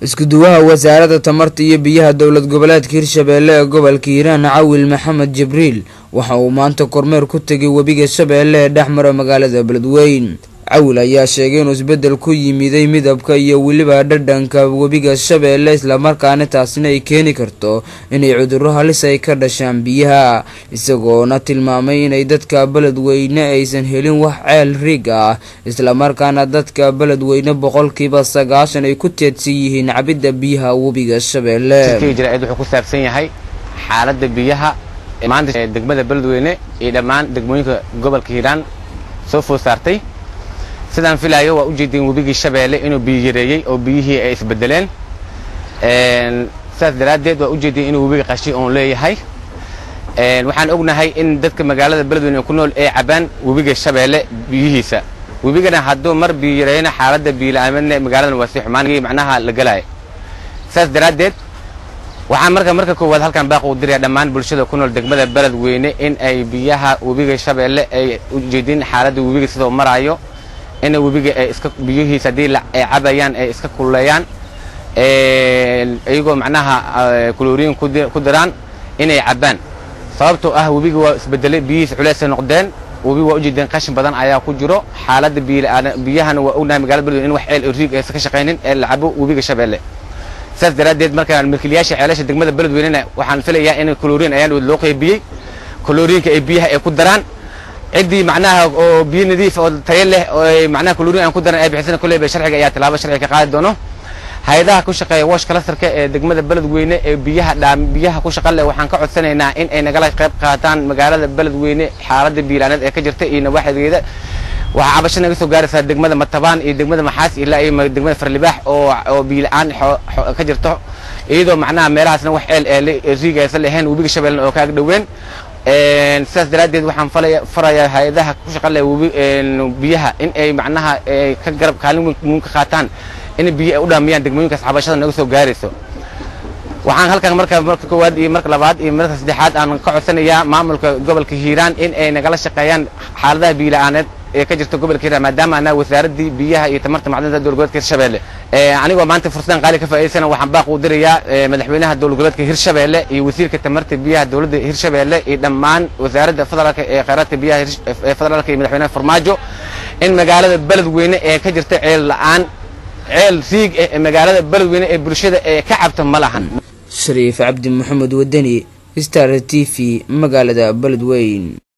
isku-duwaha wasaaradda tamarta iyo biyaha dowlad goboleedka hirshabeelle ee gobolka hiiraan cawil maxamed jibriil waxa uu maanta kormeer ku tegay webiga shabeelle ee dhex mara magaalada beledweyn cawil ayaa sheegay inuu isbeddel ku yimiday midabka iyo weliba dhadhanka webiga shabeelle islamarkaana taasina ay keeni karto inay cudurro halis ay ka dhashaan biyaha isagoona tilmaamay inay dadka beledweyne aysan helin wax ceel riig ah islamarkaana dadka beledweyne boqolkiiba sagaashan ay ku teedsan yihiin cabidda biyaha webiga shabeelle jiraid wuxuu ku saabsan yahay xaaladda biyaha maanta degmada beledweyne iyo dhammaan degmooyinka gobolka hiiraan soo food saartay sidaan filaayo waa ujeedeen webigii shabeelle inuu biyo yareeyey oo biyihii ay isbedeleen sidaas daraaddeed waa ujeedeen inuu webiga qashi oon leeyahay waxaan ognahay in dadka magaalada beledweyne ku nool ay cabaan webiga shabeelle biyihiisa webigana hadduu mar biyo yareeyana xaaladda biyola'aamadna magaaladan waa si xumaan macnaha la gelaya sidaas daraaddeed waxaan marka marka koowaad halkan baaq u diraya dhammaan bulshada ku nool degmada beledweyne in ay biyaha webiga shabeelle ay ujeedin xaaladda webiga sidoo maraayo in webiga ay iska biyihiisa haddii ay cabayaan ay iska kululeeyaan iyagoo macnaha kuloriin ku diraan inay cabbaan sababtoo ah webiga waa isbedelay biyihiisa culeysay noqdeen webiga waa ujeedeen qashin badan ayaa ku jiro xaaladda biyahana waa ognahay magaalada beledweyne in wax ceel riig aysan ka shaqaynin ee la cabo webiga shabeelle saas daraaddeed markaan milkiilayaasha ceelasha degmada beledweynena waxaan filayaa in kuloriin ayaan loo qaybiyey kuloriinka ay biyaha ay ku daraan ciddii macnaha oo biyo nadiif oo tayo leh oo macnaha kuloriin aan ku daran ay bixisana kulley ba sharciga ayaa tilaabo sharciga ka qaadi doono hay-adaha ku shaqeeya wash kalastarka ee degmada beledweyne ee biyaha dhaam biyaha ku shaqa leh waxaan ka codsanaynaa in ay nagala qayb qaataan magaalada beledweyne xaaladda biilaaneed ee ka jirta iyo nawaaxigeeda waxaa cabasho naga soo gaaraysaa degmada matabaan iyo degmada maxaas ilaa iyo degmada farlibaax oo oo biila-aan ka jirto iyadoo macnaha meelahaasna wax ceel ee riig aysan lahayn webiga shabeellena oo ka ag dhoween sidaas daraaddeed waxaan farayaa hay-adaha ku shaqa leh biyaha in ay macnaha ka garab kaalin weyn ka qaataan in biyo ay u dhaamiyaan degmooyinkaas cabashada naga soo gaarayso waxaan halkan marka marka koowaad iyo marka labaad iyo marka saddexaad aan ka codsanayaa maamulka gobolka hiiraan in ay nagala shaqeeyaan xaaladaha biyo-la-aaneed ee ka jirta gobolka hiiraan maadaama anaa wasaaraddii biyaha iyo tamarta macdanta dowlad goboleedka hirshabeelle anigoo maanta fursadan qaali ka faa'idaysana waxaan baaq u dirayaa madaxweynaha dowlad goboleedka hirshabeelle iyo wasiirka tamarta biyaha dowladda hirshabeelle iyo dhammaan wasaaradda federaalka ee kheyraadka biyaha ee federaalka iyo madaxweynaha farmaajo in magaalada beledweyne ee ka jirta ceel la-aan ceel riig eh ee magaalada beledweyne ee bulshada ee ka cabta ma lahan shariif cabdi maxamed wadani star t v magaalada beledweyn